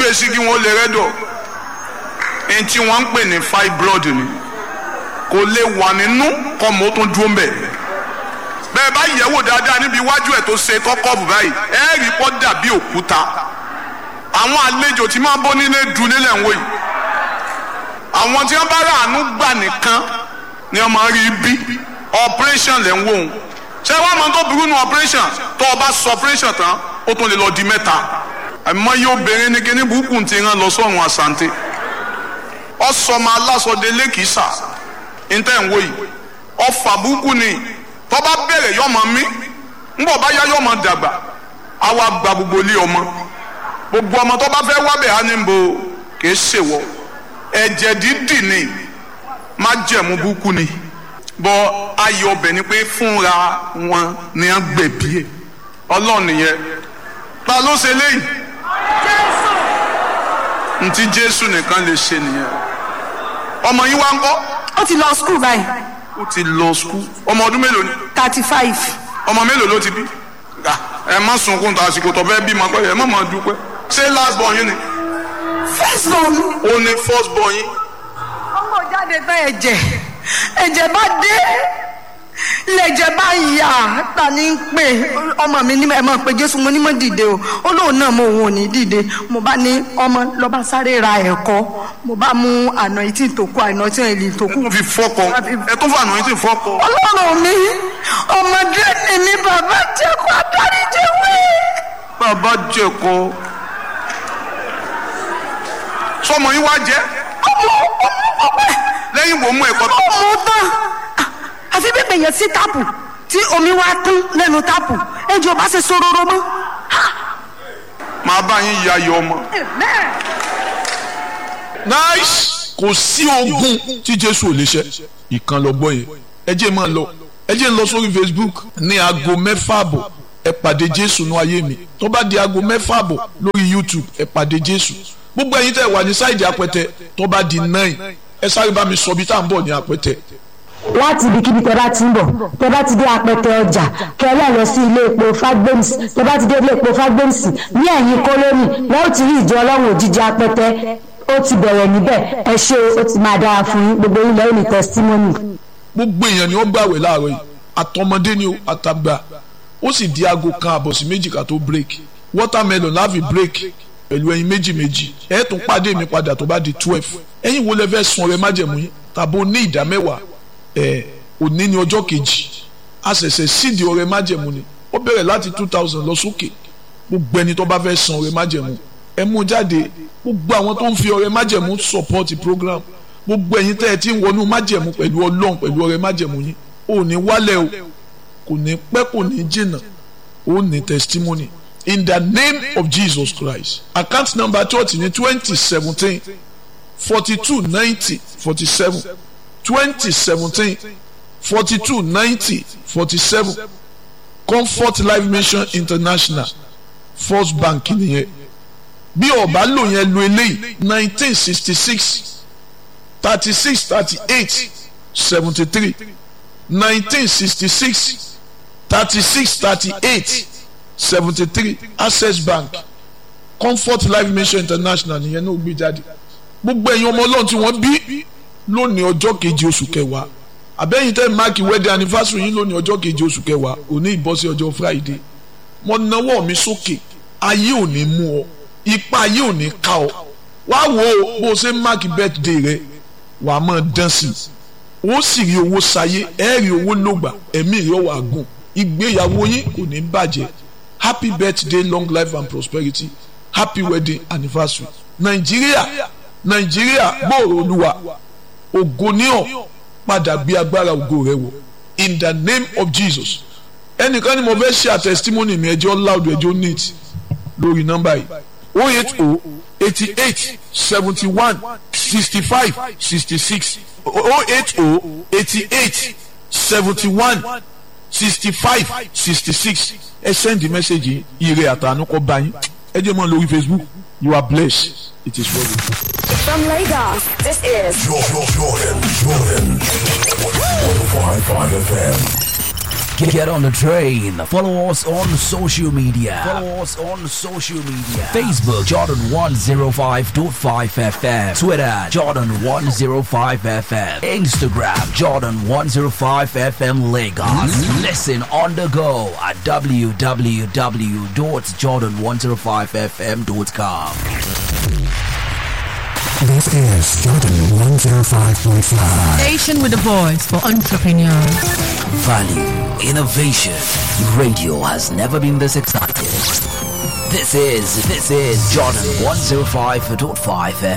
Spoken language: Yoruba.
gbé sí kí wọ́n lè rẹ́dọ̀ ẹni tí wọ́n ń pè ní fibroid ni kò lè wà nínú kọ́ mọ́ tó dúró mbẹ̀ bẹ́ẹ̀ bá yẹ̀ wò dáadáa níbi iwájú ẹ̀ tó ṣe kọ́kọ́ọ̀bù báyìí ẹ̀ rí kọ́ dàbí òkúta àwọn àlejò tí máa bọ́ nílé dùn nílẹ̀ ń wò yìí àwọn tí wọ́n bá rà àánú gbà nìkan ni wọ́n máa rí bí operation lẹ́ ń wò ó ṣé wàá mọ tó burú nu operation tó o bá sọ operation tán ó tún lè lọ di mẹ́ta àmọ́ yóò bẹ̀rẹ̀ ní kíní burúkú ti rán lọ sọ́run àsante ọsọmọ alásọdé lẹ́kìsà ntẹ̀ ń wò yìí ọfà burúkú ni tó bá bẹ̀rẹ̀ yọmọ mi ńbọ̀ bá yá yọmọ dàgbà àwa gba gbogbo ilé ọmọ gbogbo ọmọ tó bá fẹ́ wábẹ̀ á ní bo kì í ṣèwọ ẹ̀jẹ̀ dídì ni má jẹ̀mú burúkú ni bọ ayọ̀ ọbẹ̀ ni pé fúnra wọn ni wọ́n gbẹ̀bí ẹ̀ ọlọ́run nìyẹn ta ló ṣe léyìí ntí jésù nìkan lè ṣe nìyẹn ọmọ yín wá ń kọ́ ó ti lọ skul báyìí ó ti lọ skul ọmọ ọdún mélòó ni thirty five ọmọ mélòó ló ti bí ẹ má sunkún tó àsìkò tó fẹ́ bí ma pẹ́ ẹ má má dúpẹ́ ṣé last born yín ni first born mi. ó ní first born yín ọmọ jáde tán ẹ̀jẹ̀ ẹ̀jẹ̀ bá dé lẹ́jẹ̀ bá yà ta ni ń pè ọmọ mi ní ẹ máa pe jésù mo ní mọ́ dìde o ó lóun náà mo òun ò ní dìde mo bá ní ọmọ lọ́ba sáré ra ẹ̀kọ́ mo bá mú àná etí tó kú àná tí èlì tó kú. ó fi fọ́kọ ẹ tó fà náà yín ti fọ́kọ. ọlọ́run mi ọmọdé ni mi bàbá jẹ́ kó adarí jẹ́ wí. bàbá jẹ̀kọ sọmọ yín wá jẹ́ ọmọ ọmọ ọmọ lẹ́yìn wo mú ẹ̀kọ́ tó. ọmọ tán àfi bí gbèyàn sí táàpù tí omi wá tún lẹ́nu táàpù ẹjọ́ bá ṣe sororo mọ́. màá bá yín ya ayọ̀ ọmọ. nice kò sí ogun tí jésù ò lè ṣe ìkan lọ gbọ́ yẹn ẹ jẹ́ máa lọ ẹ jẹ́ ń lọ sórí facebook ní aago mẹ́fà àbọ̀ ẹ pàdé jésù ní ayé mi tó bá di aago mẹ́fà àbọ̀ lórí youtube ẹ pàdé jésù gbogbo ẹ̀yin tẹ́ wà ní sáìdì apẹtẹ tó bá di nine ẹ sáré bá mi sọ bí tá à ń bọ̀ ní apẹtẹ láti ibikíbi tẹ bá ti ń bọ̀ tẹ bá ti dé apẹtẹ ọjà kẹlẹ́ lọ sí ilé epo fagbems tẹ bá ti dé ilé epo fagbems ní ẹ̀yìn kólónì lọ́wọ́ ti rí ìjọ ọlọ́run òjijì apẹtẹ ó ti bẹ̀rẹ̀ níbẹ̀ ẹ ṣé ó ti máa dára fún yín gbogbo yín lẹ́yìn ní testimony. gbogbo èèyàn ni ó gbàwẹ̀ láàárọ̀ yìí àtọmọdé ni ó àtàgbà ó sì di aago kan àbọ̀ sí méjì ká tó break watermelon láàfin break pẹ̀lú ẹyin méjì méjì ẹ tún pàdé mi padà tó bá di twelve ẹ̀yin wo lẹ fẹ́ sun ọrẹ májẹ̀mú yín tàbí ó ní ìdá mẹ́wàá ẹ òní ní ọjọ́ kejì a ṣẹ̀ṣẹ̀ sídi ọrẹ májẹ̀mú ni ó bẹ̀rẹ̀ láti two thousand lọ sókè gbogbo ẹni tó bá fẹ́ san ọrẹ májẹ̀mú ẹ mú jáde gbogbo àwọn tó ń fi ọrẹ májẹ̀mú support program gbogbo ẹ̀yin tẹ́ ẹ ti ń wọnú májẹ̀mú pẹ̀lú ọlọ́run pẹ̀lú ọrẹ májẹ̀mú yín ò ní wálẹ̀ o kò ní pẹ́ kò ní jìnnà ó ní testimony in the name of Jesus Christ account number church ní twenty seventeen forty two ninety forty seven twenty seventeen forty two ninety forty seven comfort life mission international first bank nìyẹn bí ọba lò yẹn lo eléyìí nineteen sixty six thirty six thirty eight seventy three nineteen sixty six thirty six thirty eight seventy three access bank comfort life mission international nìyẹn náà gbé jáde gbogbo ẹ̀yin ọmọ ọlọ́run tí wọ́n bí lónìí ọjọ́ kejì oṣù kẹwàá àbẹ́yìn tẹ́ máàkì wedding anniversary yín lónìí ọjọ́ kejì oṣù kẹwàá òní ìbọ́sí ọjọ́ friday mo nawọ́ mi sókè ayé ò ní mú ọ ipa ayé ò ní ká ọ wá wo bó o ṣe máàkì birthday rẹ wà á máa dán sí i ó sì rí owó sayé ẹ rí owó lògbà ẹ̀mí rẹ wà gùn ìgbéyàwó yín kò ní bàjẹ́ happy birthday long life and prosperity happy wedding anniversary nàìjíríà nàìjíríà gbòòrò olúwa ògo ní ọ padà gbé agbára ògo rẹ wọ in the name of jesus ẹnìkan ni mo fẹ́ ṣe àtẹ̀sítímọ́nì mi ẹjọ́ loud ẹjọ́ neat lórí nọ́mbà yìí oh eight oh eighty eight seventy one sixty five sixty six oh eight oh eighty eight seventy one sixty five sixty six ẹ send the message yìí ire àtànú kọ bá yín ẹ jẹ́ mọ́ lórí facebook you are blessed it is well with you. From Lagos, this is Jordan, Jordan, Jordan. 105.5 FM. Get, get on the train. Follow us on social media. Follow us on social media. Facebook Jordan 105.5 FM. Twitter Jordan 105 FM. Instagram Jordan 105 FM Lagos. Listen on the go at www.jordan105fm.com. This is Jordan 105.5. Station with a voice for entrepreneurs. Value, innovation. Radio has never been this excited. This is this is Jordan 105.5 FM.